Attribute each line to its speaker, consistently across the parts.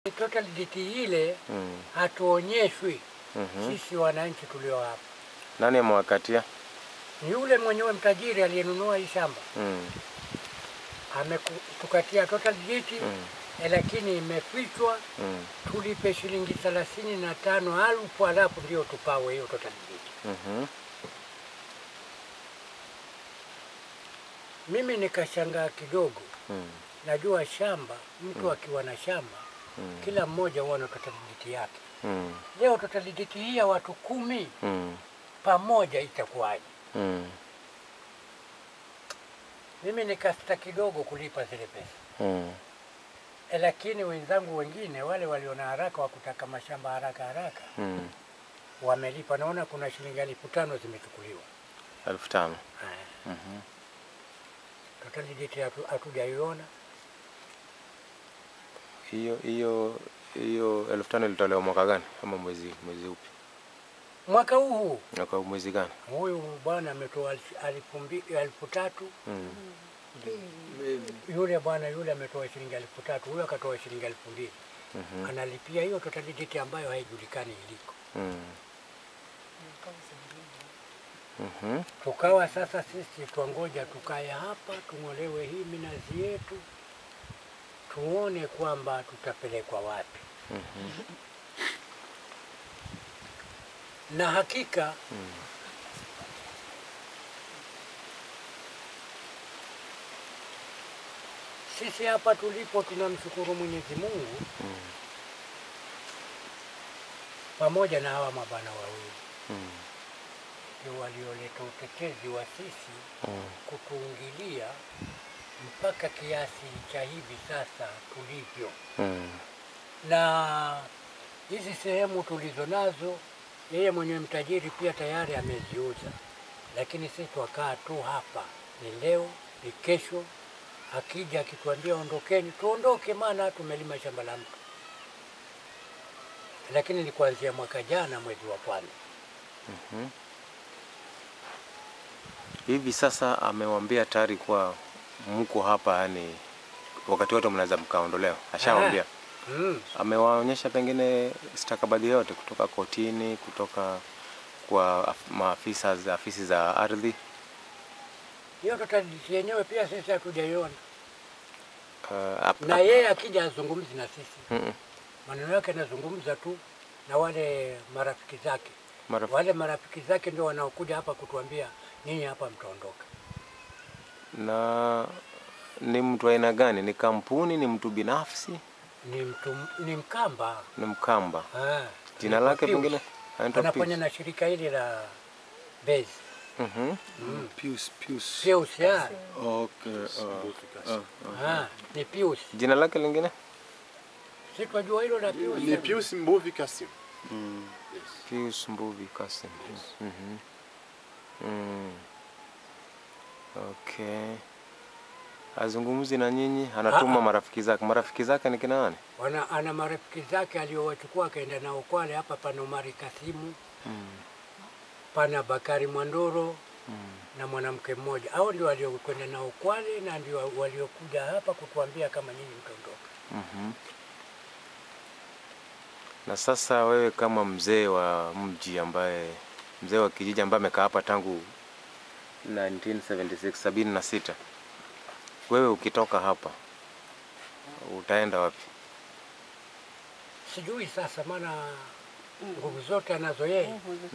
Speaker 1: Total debt ile
Speaker 2: Mm.
Speaker 1: hatuonyeshwi
Speaker 2: Mhm.
Speaker 1: sisi wananchi tulio hapa.
Speaker 2: Nani amewakatia?
Speaker 1: Ni yule mwenyewe mtajiri aliyenunua hii shamba
Speaker 2: Mm.
Speaker 1: ametukatia total debt
Speaker 2: Mm.
Speaker 1: eh, lakini imefichwa,
Speaker 2: Mm.
Speaker 1: tulipe shilingi thelathini na tano alfu alafu ndio tupawe hiyo total debt.
Speaker 2: Mhm.
Speaker 1: Mimi nikashangaa kidogo,
Speaker 2: Mm.
Speaker 1: najua shamba, mtu akiwa na shamba
Speaker 2: Mm.
Speaker 1: kila mmoja huwa na total debt yake.
Speaker 2: Mm.
Speaker 1: Leo total debt hii ya watu kumi
Speaker 2: Mm.
Speaker 1: pamoja itakuwaje?
Speaker 2: Mm.
Speaker 1: Mimi nikasita kidogo kulipa zile pesa
Speaker 2: Mm.
Speaker 1: e, lakini wenzangu wengine wale waliona haraka wa kutaka mashamba haraka haraka
Speaker 2: Mm.
Speaker 1: wamelipa. Naona kuna shilingi elfu tano zimechukuliwa.
Speaker 2: elfu tano.
Speaker 1: Haya,
Speaker 2: Mhm.
Speaker 1: total debt hatu- hatujaiona.
Speaker 2: Hiyo hiyo hiyo elfu tano ilitolewa mwaka gani ama mwezi mwezi upi?
Speaker 1: Mwaka huu huu
Speaker 2: Mwaka mwezi gani?
Speaker 1: huyu bwana ametoa elfu- elfu mbi- elfu tatu
Speaker 2: Mm.
Speaker 1: yule bwana yule ametoa shilingi elfu tatu huyu akatoa shilingi elfu mbili
Speaker 2: Mhm.
Speaker 1: analipia hiyo total debt ambayo haijulikani iliko.
Speaker 2: Mm. Mhm.
Speaker 1: Tukawa sasa sisi twangoja tukae hapa tung'olewe hii minazi yetu, tuone kwamba tutapelekwa wapi.
Speaker 2: Mhm.
Speaker 1: Na hakika
Speaker 2: Mm.
Speaker 1: sisi hapa tulipo tunamshukuru Mwenyezi Mungu
Speaker 2: Mm.
Speaker 1: pamoja na hawa mabwana wawili
Speaker 2: Mm.
Speaker 1: ndio walioleta utetezi wa sisi
Speaker 2: Mm.
Speaker 1: kutuingilia mpaka kiasi cha hivi sasa tulivyo.
Speaker 2: Mm.
Speaker 1: na hizi sehemu tulizo nazo, yeye mwenye mtajiri pia tayari ameziuza, lakini sisi twakaa tu hapa, ni leo ni kesho. Akija akituambia ondokeni, tuondoke, maana tumelima shamba la mtu. Lakini ni kuanzia mwaka jana mwezi wa kwanza.
Speaker 2: Mhm. Hivi sasa amewambia tayari kuwa mko hapa, yani wakati wote mnaweza mkaondolewa, ashawambia.
Speaker 1: Mm.
Speaker 2: Amewaonyesha pengine stakabadhi yote kutoka kotini, kutoka kwa af- maafisa za afisi za ardhi.
Speaker 1: Hiyo totaliti yenyewe pia sisi hatujaiona,
Speaker 2: Uh, ap-
Speaker 1: na
Speaker 2: ap-
Speaker 1: yeye akija azungumzi na sisi,
Speaker 2: Mm-mm.
Speaker 1: maneno yake anazungumza tu na wale marafiki zake.
Speaker 2: Maraf-
Speaker 1: wale marafiki zake ndio wanaokuja hapa kutuambia ninyi hapa mtaondoka.
Speaker 2: na ni mtu wa aina gani? Ni kampuni? Ni mtu binafsi?
Speaker 1: Ni mtu ni Mkamba
Speaker 2: Ni Mkamba?
Speaker 1: Ah,
Speaker 2: Jina
Speaker 1: anaitwa
Speaker 2: lake
Speaker 1: Pius.
Speaker 2: pengine anaitwa
Speaker 1: anafanya
Speaker 2: Pius.
Speaker 1: na shirika hili la Base
Speaker 2: Mhm.
Speaker 1: mm.
Speaker 3: Pius, Pius.
Speaker 1: Pius ya
Speaker 3: Okay. Uh, uh,
Speaker 1: ah, ni Pius,
Speaker 2: Jina lake lingine
Speaker 1: si twajua hilo la Pius.
Speaker 4: Ni Pius Mbovi Kasim.
Speaker 3: mm.
Speaker 2: Pius Mbuvi Kasim. Mhm. Mm. Okay. Azungumzi na nyinyi, anatuma
Speaker 1: Ah, ah.
Speaker 2: marafiki zake. Marafiki zake ni kina nani?
Speaker 1: Wana, ana marafiki zake aliowachukua akaenda nao Kwale. Hapa pana Omari Kasimu,
Speaker 2: Mm.
Speaker 1: pana Bakari Mwandoro
Speaker 2: Mm.
Speaker 1: na mwanamke mmoja. Hao ndio waliokwenda nao Kwale na ndio waliokuja hapa kutuambia kama nyinyi mtaondoka.
Speaker 2: Mhm. Na sasa wewe kama mzee wa mji ambaye mzee wa kijiji ambaye amekaa hapa tangu 1976 sabini na sita, wewe ukitoka hapa utaenda wapi?
Speaker 1: Sijui sasa, maana nguvu zote anazo yeye.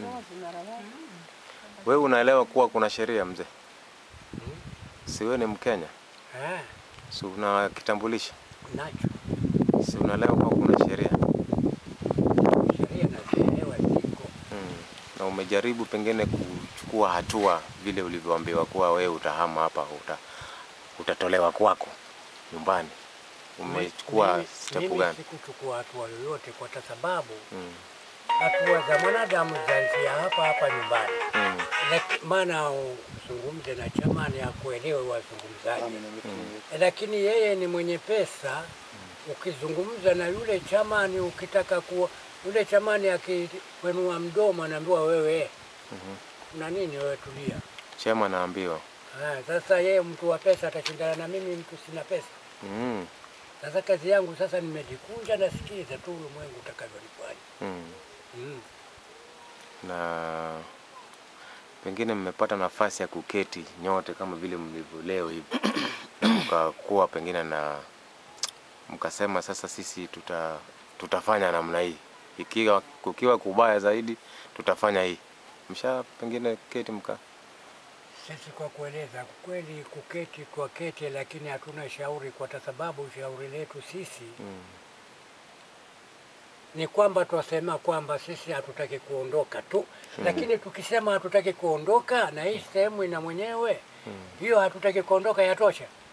Speaker 2: Wewe unaelewa kuwa kuna sheria mzee? Si wewe ni Mkenya?
Speaker 1: Ah,
Speaker 2: Si una kitambulisho?
Speaker 1: nacho
Speaker 2: Si unaelewa kuwa kuna sheria?
Speaker 1: sheria nazielewa ziko
Speaker 2: Mm. Na umejaribu pengine kuchukua hatua vile ulivyoambiwa kuwa wewe utahama hapa, uta, utatolewa kwako nyumbani. Umechukua
Speaker 1: Mimi-
Speaker 2: step
Speaker 1: mimi
Speaker 2: gani?
Speaker 1: sikuchukua hatua yoyote kwa sababu
Speaker 2: Mm.
Speaker 1: hatua za mwanadamu zaanzia hapa hapa nyumbani.
Speaker 2: Mm.
Speaker 1: Laki- Maana uzungumze na chamani ya kuelewe wazungumzaji, lakini yeye ni mwenye pesa. Ukizungumza na yule chamani, ukitaka kuwa yule chamani akikwenua mdomo, anaambiwa wewe una nini wewe, tulia.
Speaker 2: Chema naambiwa.
Speaker 1: Ah, sasa yeye mtu wa pesa atashindana na mimi mtu sina pesa.
Speaker 2: Mm.
Speaker 1: Sasa kazi yangu sasa nimejikunja, nasikiza tu ulimwengu utakavyonifanya.
Speaker 2: Mm.
Speaker 1: Mm.
Speaker 2: Na pengine mmepata nafasi ya kuketi nyote kama vile mlivyo leo hivi na mkakuwa pengine na mkasema sasa sisi tuta, tutafanya namna hii, ikiwa kukiwa kubaya zaidi tutafanya hii. Msha pengine keti mka
Speaker 1: Sisi kwa kueleza kweli, kuketi kwa keti, lakini hatuna shauri, kwa sababu shauri letu sisi
Speaker 2: mm.
Speaker 1: ni kwamba twasema kwamba sisi hatutaki kuondoka tu, lakini tukisema hatutaki kuondoka na hii sehemu ina mwenyewe hiyo, hatutaki kuondoka yatosha.